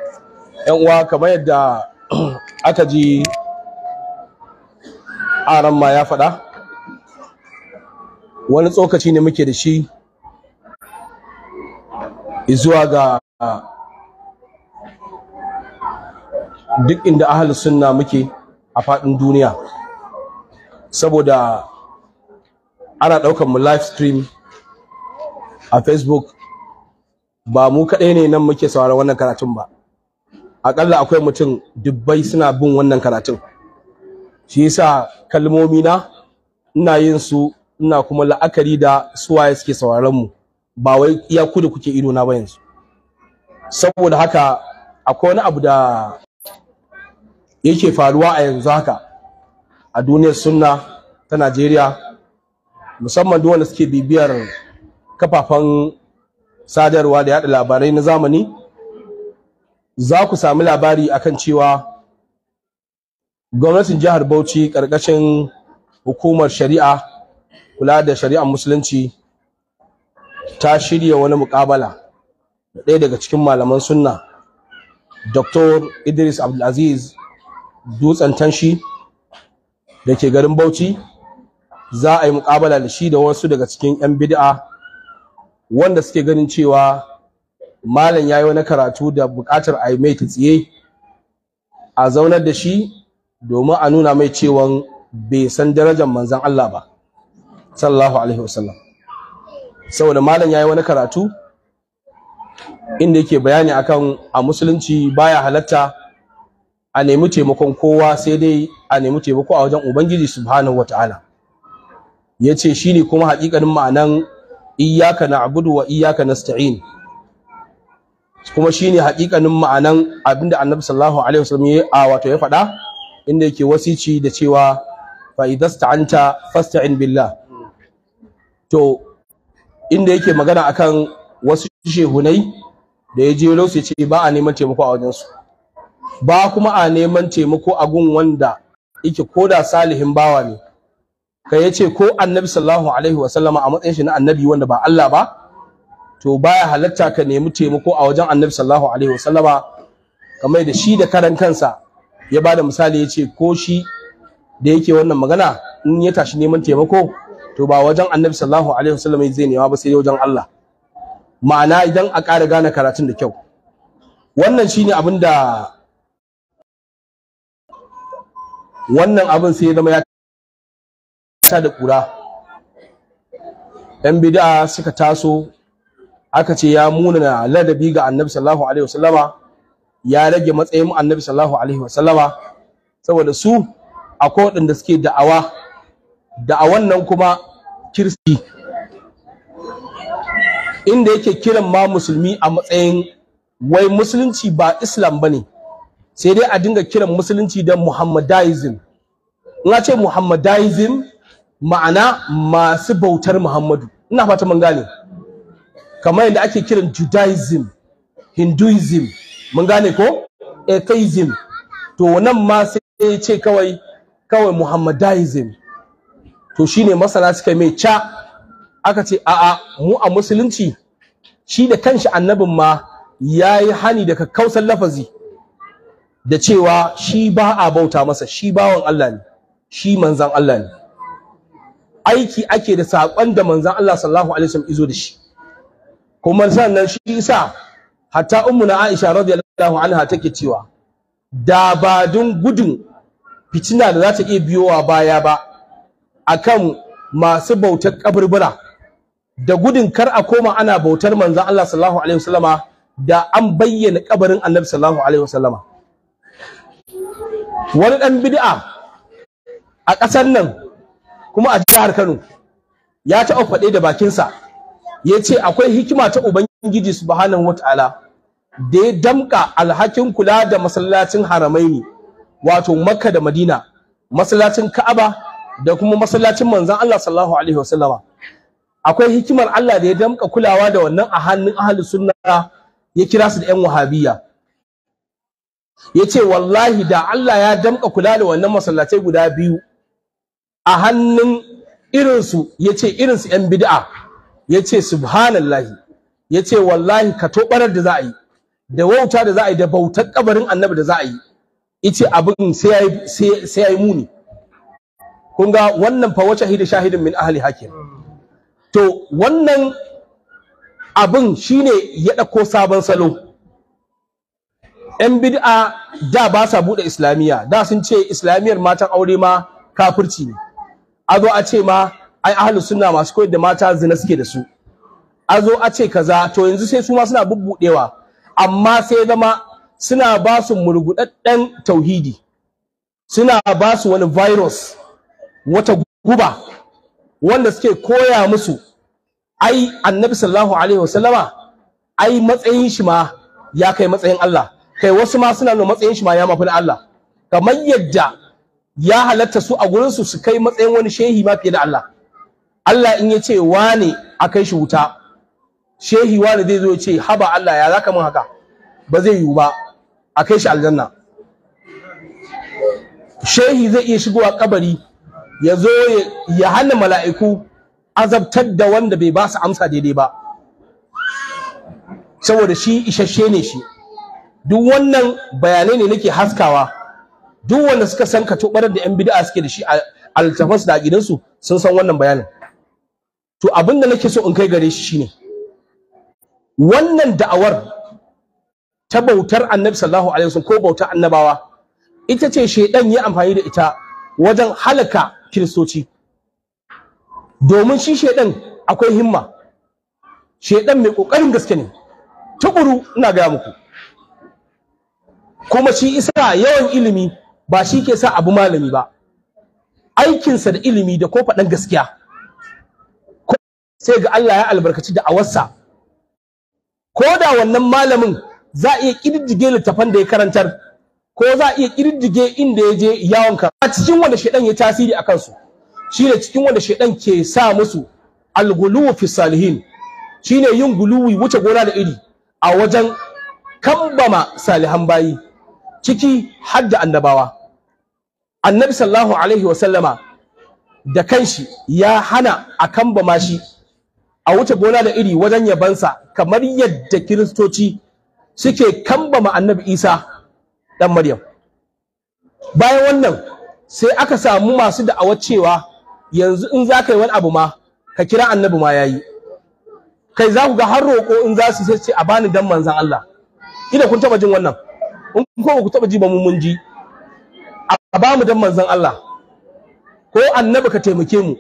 yan uwa kamar yadda aka ji aran ma ya faɗa wani tsokaci ne muke da shi zuwa ga duk inda ahalus sunna muke a faɗin duniya saboda ana ɗaukar mu live stream a facebook ba mu kaɗai ne nan muke sauraron wannan karatun ba aƙalla akwai mutum dubbai suna bin wannan karatun shi yasa kalmomi na ina yin su ina kuma la'akari da suwaye suke sauraron mu ba wai iya ku da kuke ido na ba yanzu saboda haka akwai wani abu da yake faruwa a yanzu haka a duniyar sunna ta Najeriya musamman duk wanda suke bibiyar kafafen sadarwa da yada labarai na zamani za ku sami labari akan cewa gwamnatin jihar Bauchi ƙarƙashin hukumar shari'a kula da shari'ar musulunci ta shirya wani muƙabala da ɗaya daga cikin malaman sunna Dr. Idris Abdulaziz Dutsen Tanshi da ke garin Bauchi za a yi muƙabala da shi da wasu daga cikin 'yan bid'a wanda suke ganin cewa malam ya yi wani karatu da buƙatar a yi mai tsiye a zaunar da shi domin a nuna mai cewa bai san darajar manzan Allah ba sallallahu alaihi wasallam saboda malam ya yi wani karatu inda yake bayani akan a musulunci baya halatta a nemi taimakon kowa sai dai a nemi taimako a wajen ubangiji subhanahu wataala ya ce shi ne kuma haƙiƙanin ma'anan iyaka na abudu wa iyaka nasta'in kuma shi ne haƙiƙanin ma'anan abinda annabi sallallahu alaihi wasallam ya a wato ya faɗa inda yake wasici da cewa fa idasta'anta fasta'in billah to inda yake magana akan wasu shehunai da ya je sai ce ba a neman taimako a wajensu ba kuma a neman taimako a gun wanda yake koda salihin bawa ne kai yace ko annabi sallallahu alaihi wasallama a matsayin shi na annabi wanda ba Allah ba to baya halatta ka nemi taimako a wajen annabi sallallahu alaihi wasallama kamar da shi da karan kansa ya bada misali yace ko shi da yake wannan magana in ya tashi neman taimako to ba wajen annabi sallallahu alaihi wasallama zai nema ba sai wajen Allah ma'ana idan a ƙara gane karatun da kyau wannan shine abin da wannan abin sai ya zama ya ta da ƙura ‘yan bid'a suka taso aka ce ya muna ladabi ga annabi sallallahu alaihi wasallama ya rage matsayin annabi sallallahu alaihi wasallama saboda su akwai waɗanda suke da'awa da'awan nan kuma kirsi inda yake kiran ma musulmi a matsayin wai musulunci ba islam ba ne sai dai a dinga kiran musulunci da muhammadaism in ce muhammadaism ma'ana masu bautar muhammadu ina fata mun gane kamar yadda ake kiran judaism hinduism mun gane ko atheism to nan ma sai ce kawai kawai muhammadaism to shine masana suka mai ca aka ce a'a mu a musulunci shi da kanshi annabin ma ya yi hani daga kausar lafazi da cewa shi ba a bauta masa shi bawan Allah ne shi manzan Allah ne aiki ake da saƙon da manzan Allah sallallahu alaihi wasallam izo da shi kuma sannan shi isa hatta ummuna Aisha radiyallahu anha take cewa da ba dun gudun fitina da za ta iya biyowa baya ba akan masu bautar kaburbura da gudun kar a koma ana bautar manzon Allah sallallahu alaihi wasallama da an bayyana kabarin Annabi sallallahu alaihi wasallama wani dan bid'a a ƙasar nan kuma a jihar Kano ya taɓa faɗe da bakinsa ya ce akwai hikima ta Ubangiji subhanahu wataala da ya damƙa alhakin kula da masallacin haramaini wato Makka da Madina masallacin Ka'aba da kuma masallacin manzon Allah sallallahu alaihi wasallama akwai hikimar Allah da ya damka kulawa da wannan a hannun ahlus sunna ya kira su da ƴan wahabiyya yace wallahi da Allah ya damka kula da wannan masallatai guda biyu a hannun irin su yace irin su ƴan bid'a yace subhanallahi yace wallahi ka tobarar da za a yi da wauta da za a yi da bautar kabarin annabi da za a yi ice abin sai yayi sai yayi muni kun ga wannan fa wace hidi shahidin min ahli hakim to wannan abin shine ya dauko sabon salo yan bid'a da ba sa bude islamiyya da sun ce islamiyyar matan aure ma kafirci ne a zo a ce ma ai ahlus sunna masu koyar da mata zina suke da su a zo a ce kaza to yanzu sai su ma suna bubbudewa amma sai zama suna ba su murgudadden tauhidi suna ba su wani virus wata guba wanda suke koya musu ai annabi sallallahu alaihi wasallama ai matsayin shi ma ya kai matsayin Allah kai wasu ma suna nuna matsayin shi ma ya mafi Allah kamar yadda ya halatta su a gurin su su kai matsayin wani shehi ma fiye da Allah Allah in ya ce wane a kai shi wuta shehi wane zai zo ya ce haba Allah ya zaka mun haka ba zai yiwu ba a kai shi aljanna shehi zai iya shigowa kabari ya zo ya hana mala'iku azabtar da wanda bai ba su amsa daidai ba saboda shi isasshe ne shi duk wannan bayanai ne nake haskawa duk wanda suka san ka tobarar da yan bid'a suke da shi a littafansu da gidansu sun san wannan bayanin to abin da nake so in kai gare shi shine wannan da'awar ta bautar annabi sallallahu alaihi wasallam ko bautar annabawa ita ce shedan ya amfani da ita wajen halaka kiristoci domin shi shedan akwai himma shedan mai kokarin gaske ne tukuru ina gaya muku kuma shi isa yawan ilimi ba shi ke sa abu malami ba aikinsa da ilimi da ko faɗan gaskiya sai ga Allah ya albarkaci da awarsa ko da wannan malamin za a iya ƙididdige littafan da ya karantar ko za a iya ƙididdige inda ya je yawon ka a cikin wanda shaidan ya tasiri a kansu shine cikin wanda shaidan ke sa musu alguluwu fi salihin shine yin guluwi wuce gona da iri a wajen kambama salihan bayi ciki har da annabawa annabi sallallahu alaihi wa sallama da kanshi ya hana a kambama shi a wuce gona da iri wajen yabansa kamar yadda kiristoci suke kambama annabi isa dan maryam bayan wannan sai aka samu masu da'awar cewa yanzu in za ka yi wani abu ma ka kira annabi ma yayi kai za ku ga har roƙo in za su sai a bani dan manzan Allah ina kun taba jin wannan in ko ku taba ji ba mun mun ji a ba mu dan manzan Allah ko annabi ka taimake mu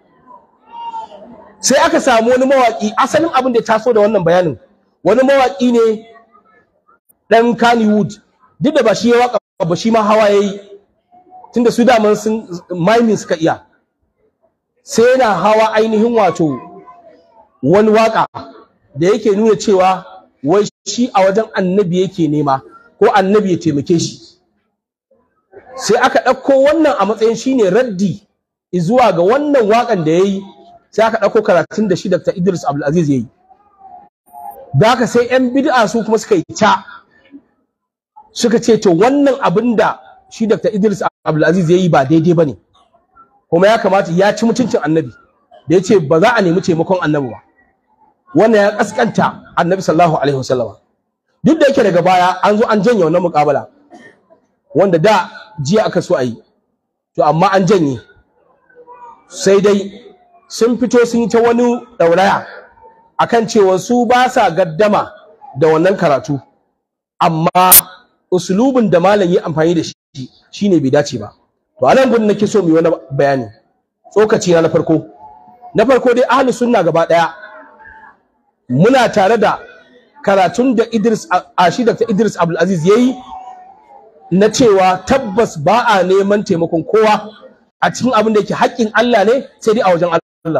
sai aka samu wani mawaki asalin abin da ya taso da wannan bayanin wani mawaki ne dan Kannywood duk da ba shi ya waka ba shi ma hawa yayi tunda su daman sun miming suka iya sai yana hawa ainihin wato wani waka da yake nuna cewa wai shi a wajen annabi yake nema ko annabi ya taimake shi sai aka ɗauko wannan a matsayin shine raddi zuwa ga wannan wakan da yayi sai aka ɗauko karatun da shi Dr. Idris Abdulaziz yayi da haka sai yan bid'a su kuma suka yi ta suka ce to wannan abin da shi Dr. Idris Abdulaziz yayi ba daidai bane kuma ya kamata ya ci mutuncin annabi da ya ce ba za a nemi taimakon annabi ba wannan ya kaskanta annabi sallallahu alaihi wasallama duk da yake daga baya an zo an janye wannan muƙabala wanda da jiya aka so a yi to amma an janye sai dai sun fito sun yi ta wani ɗauraya akan cewa su ba sa gaddama da wannan karatu amma usulubin da malam yi amfani da shi shine bai dace ba to anan gudun nake so mu yi wani bayani tsokaci na na farko na farko dai ahlus sunna gaba daya muna tare da karatun da Idris Ashi Dr. Idris Abdul Aziz yayi na cewa tabbas ba a neman taimakon kowa a cikin abin da yake haƙƙin Allah ne sai dai a wajen Allah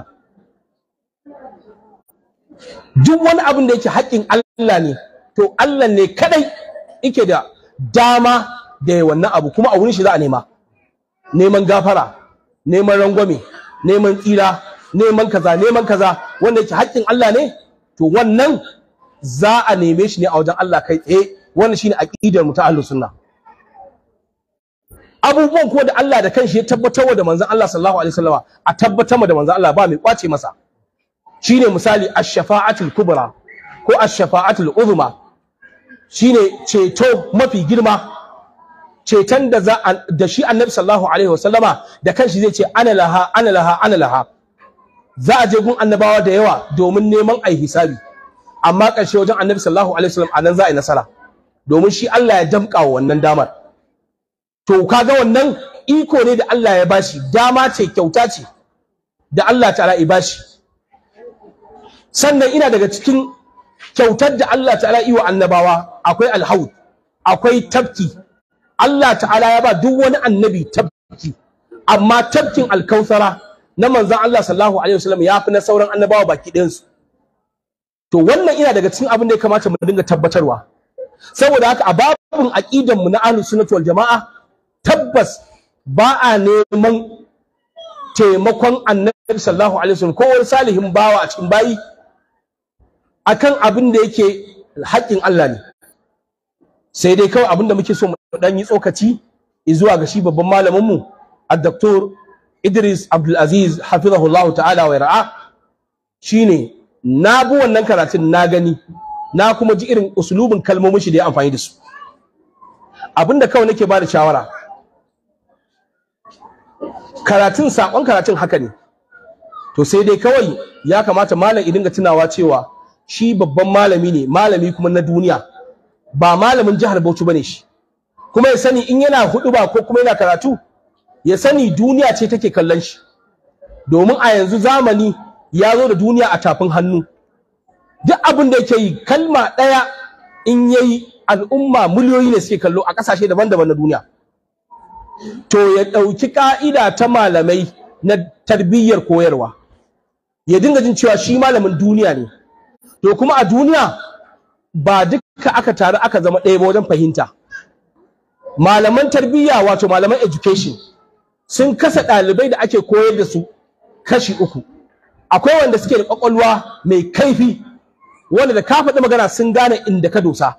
duk wani abin da yake haƙƙin Allah ne to Allah ne kadai yake da dama da ya wannan abu kuma a wurin shi za a nema neman gafara neman rangwame neman tsira neman kaza neman kaza wanda yake haƙƙin Allah ne to wannan za a neme shi ne a wajen Allah kai tsaye wannan shine aqidar mu ta ahlus sunna abubuwan ko da Allah da kanshi ya tabbatar da manzon Allah sallallahu alaihi wasallama a tabbatar da manzon Allah ba mai kwace masa shine misali ash-shafa'atul kubra ko ash-shafa'atul uzma shine ceto mafi girma ceton da za da shi annabi sallallahu alaihi wasallama da kanshi zai ce ana laha ana laha ana laha za a je gun annabawa da yawa domin neman ai hisabi amma ƙarshe wajen annabi sallallahu alaihi wasallam anan za a yi nasara domin shi Allah ya damƙa wa wannan damar to kaga wannan iko ne da Allah ya bashi dama ce kyauta ce da Allah ta'ala ya bashi sannan ina daga cikin kyautar da Allah ta'ala yi wa annabawa akwai alhaud akwai tafki Allah ta'ala ya ba duk wani annabi tafki amma tafkin alkausara na manzon Allah sallallahu alaihi wasallam ya fi na sauran annabawa baki ɗayansu to wannan ina daga cikin abin da ya kamata mu dinga tabbatarwa saboda haka a babin aqidan mu na ahlus sunnah wal jamaa tabbas ba a neman taimakon annabi sallallahu alaihi wasallam ko wani salihin bawa a cikin bayi akan abin da yake haƙƙin Allah ne sai dai kawai abin da muke so mu dan yi tsokaci zuwa ga shi babban malamin mu ad-doktor Idris Abdul Aziz hafizahullahu ta'ala wa ra'a shine na bi wannan karatun na gani na kuma ji irin usulubin kalmomin shi da ya amfani da su abinda kawai nake ba da shawara karatun sakon karatun haka ne to sai dai kawai ya kamata malam ya dinga tunawa cewa shi babban malami ne malami kuma na duniya ba malamin jihar Bauchi bane shi kuma ya sani in yana hudu ba ko kuma yana karatu ya sani duniya ce take kallon shi domin a yanzu zamani ya zo da duniya a tafin hannu duk abin da yake yi kalma ɗaya in yayi al'umma miliyoyi ne suke kallo a ƙasashe daban-daban na duniya to ya ɗauki ƙa'ida ta malamai na tarbiyyar koyarwa ya dinga jin cewa shi malamin duniya ne to kuma a duniya ba duka aka taru aka zama ɗaya ba wajen fahimta malaman tarbiyya wato malaman education sun kasa ɗalibai da ake koyar da su kashi uku akwai wanda suke da ƙwaƙwalwa mai kaifi wanda da ka faɗi magana sun gane inda ka dosa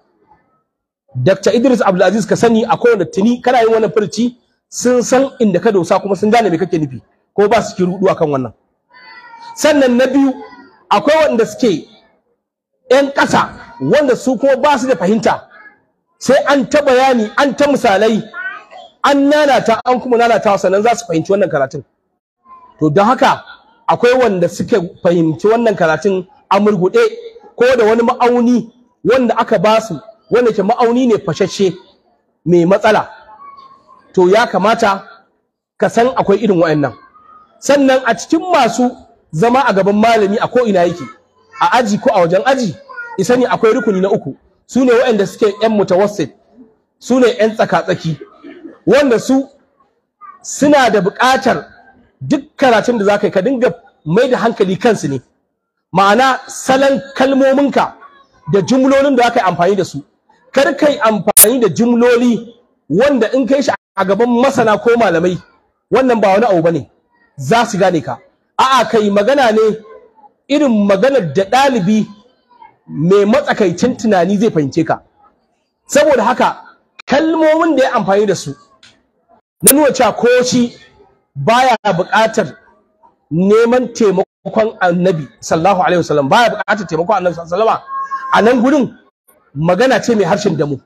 Dr. Idris Abdulaziz ka sani akwai wanda tuni kana yin wannan furci sun san inda ka dosa kuma sun gane me kake nufi ko ba su ki rudu akan wannan sannan na biyu akwai wanda suke ƴan ƙasa wanda su kuma ba su da fahimta sai an ta bayani an ta misalai an nanata an kuma nanata sannan za su fahimci wannan karatun to don haka akwai wanda suke fahimci wannan karatun a murguɗe ko da wani ma'auni wanda aka ba su wanda ke ma'auni ne fashashe mai matsala to ya kamata ka san akwai irin wa'annan sannan a cikin masu zama a gaban malami a ko ina yake a aji ko a wajen aji isani akwai rukuni na uku su ne waɗanda suke yan mutawassit su ne yan tsaka-tsaki wanda su suna da buƙatar duk karatun da za ka yi ka dinga mai da hankali kansu ne ma'ana salon kalmominka da jumlolin da aka yi amfani da su kar kai amfani da jumloli wanda in kai shi a gaban masana ko malamai wannan ba wani abu bane za su gane ka a'a kai magana ne irin maganar da ɗalibi mai matsakaicin tunani zai fahimce ka saboda haka kalmomin da ya amfani da su na nuna cewa ko shi baya buƙatar neman taimakon annabi sallallahu alaihi wasallam baya buƙatar taimakon annabi sallallahu alaihi wasallam a nan gurin magana ce mai harshen damu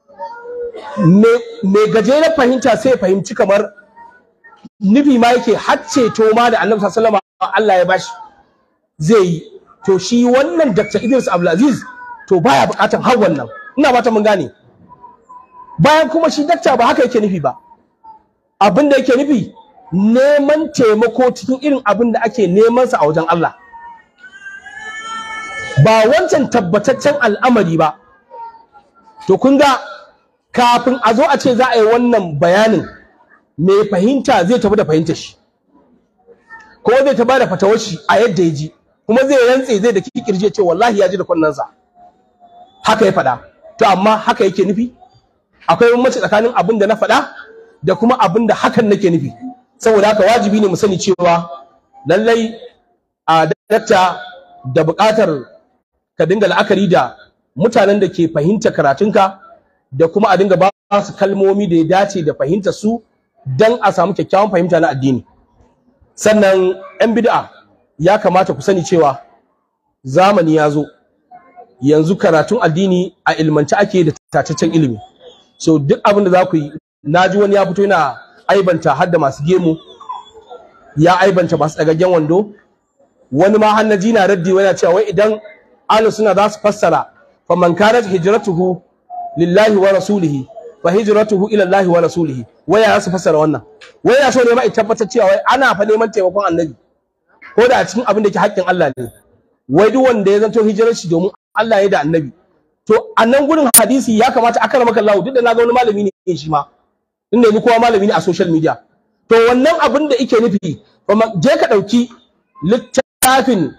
mai gajeren fahimta sai fahimci kamar nufi ma yake hacce to ma da annabi sallallahu alaihi wasallam Allah ya bashi zai yi to shi wannan Dr. Idris Abdulaziz to baya buƙatar har wannan ina fata mun gane bayan kuma shi dakta ba haka yake nufi ba abin da yake nufi neman taimako cikin irin abin da ake neman sa a wajen Allah ba wancan tabbataccen al'amari ba to kun ga kafin a zo a ce za a yi wannan bayanin mai fahimta zai tafi da fahimtar shi ko zai ta bada fatawar shi a yadda ya ji kuma zai rantse zai da kikirje ce wallahi ya ji da kunnansa haka ya faɗa to amma haka yake nufi akwai bambanci tsakanin abin da na faɗa da kuma abin da hakan nake nufi saboda haka wajibi ne mu sani cewa lallai a dakta da buƙatar ka dinga la'akari da mutanen da ke fahimta karatunka da kuma a dinga ba su kalmomi da ya dace da fahimta su don a samu kyakkyawan fahimta na addini sannan 'yan bid'a ya kamata ku sani cewa zamani ya zo yanzu karatun addini a ilmance ake da tataccen ilimi so duk abin da za ku yi naji wani ya fito yana aibanta har da masu gemu ya aibanta masu ɗagaggen wando wani ma har naji na raddi yana cewa wai idan ahlus suna za su fassara fa man kanat hijratuhu lillahi wa rasulihi fa hijratuhu ila Allah wa rasulihi wai ya su fassara wannan wai ya so ne ma tabbatar cewa wai ana fa neman taimakon annabi ko da a cikin abin da ke haƙƙin Allah ne wai duk wanda ya zanto hijirar shi domin Allah ya da annabi to a nan gurin hadisi ya kamata aka maka Allah duk da na ga wani malami ne shi ma inda ni kowa malami ne a social media to wannan abin da yake nufi je ka ɗauki littafin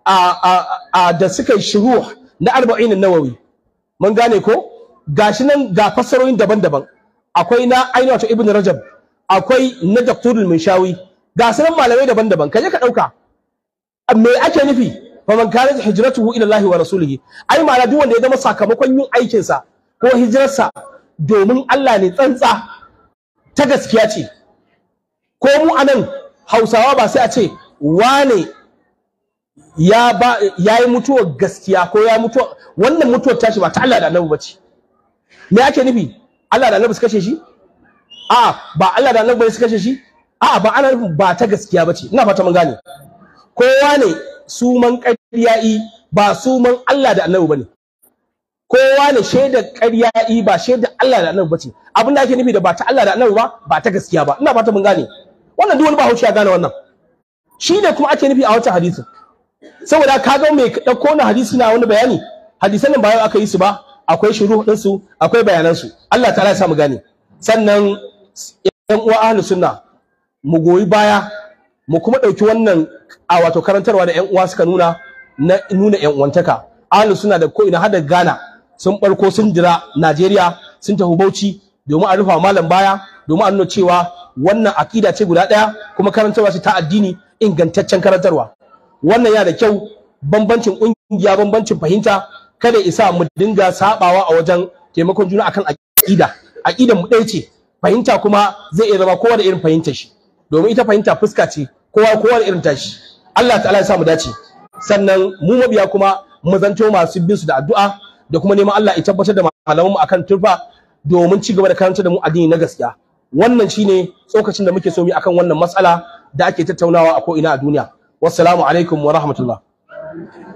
a da suka yi shuruh na arba'in nawawi mun gane ko gashi nan ga fassarorin daban-daban akwai na ainihin wato ibn rajab akwai na dakturul minshawi ga sunan malamai daban-daban kaje ka ɗauka me ake nufi faman kanat hijratuhu ila Allah wa rasulihi ai ma'ana duk wanda ya zama sakamakon yin aikin sa ko hijirarsa domin Allah ne tsantsa ta gaskiya ce ko mu anan Hausawa ba sai a ce wane ya ba yayi mutuwar gaskiya ko ya mutuwa wannan mutuwar tashi ba ta Allah da Annabi bace me ake nufi Allah da Annabi su kashe shi a ba Allah da Annabi su kashe shi a ba ana nufin ba ta gaskiya bace ina fata mun gane kowa ne suman ƙarya'i ba suman Allah da annabi bane kowa ne shaidar ƙarya'i ba shaidar Allah da annabi bace abin da ake nufi da ba ta Allah da annabi ba ba ta gaskiya ba ina fata mun gane wannan duk wani ba haushi ya gane wannan shi ne kuma ake nufi a wancan hadisin saboda ka ga mai ɗauko na hadisi na wani bayani hadisan nan ba yau aka yi su ba akwai shuruh din su akwai bayanan su Allah ta'ala ya sa mu gane sannan yan uwa ahlus sunna mu goyi baya mu kuma ɗauki wannan a wato karantarwa da 'yan uwa suka nuna na nuna 'yan uwantaka ahlus suna da ko ina hada Ghana sun barko sun jira Najeriya sun tafi Bauchi domin a rufa malam baya domin a nuna cewa wannan akida ce guda ɗaya kuma karantarwa ce ta addini ingantaccen karantarwa wannan yana da kyau bambancin ƙungiya bambancin fahimta kada isa mu dinga sabawa a wajen taimakon juna akan akida akidan mu ɗaya ce fahimta kuma zai iya zama kowa da irin fahimtar shi domin ita fahimta fuska ce kowa kowa da irin tashi Allah ta'ala ya sa mu dace sannan mu mabiya kuma mu zanto masu bin su da addu'a da kuma neman Allah ya tabbatar da malaman mu akan turfa domin ci gaba da karanta da mu addini na gaskiya wannan shine tsokacin da muke so mu akan wannan matsala da ake tattaunawa a ko ina a duniya wassalamu alaikum wa rahmatullah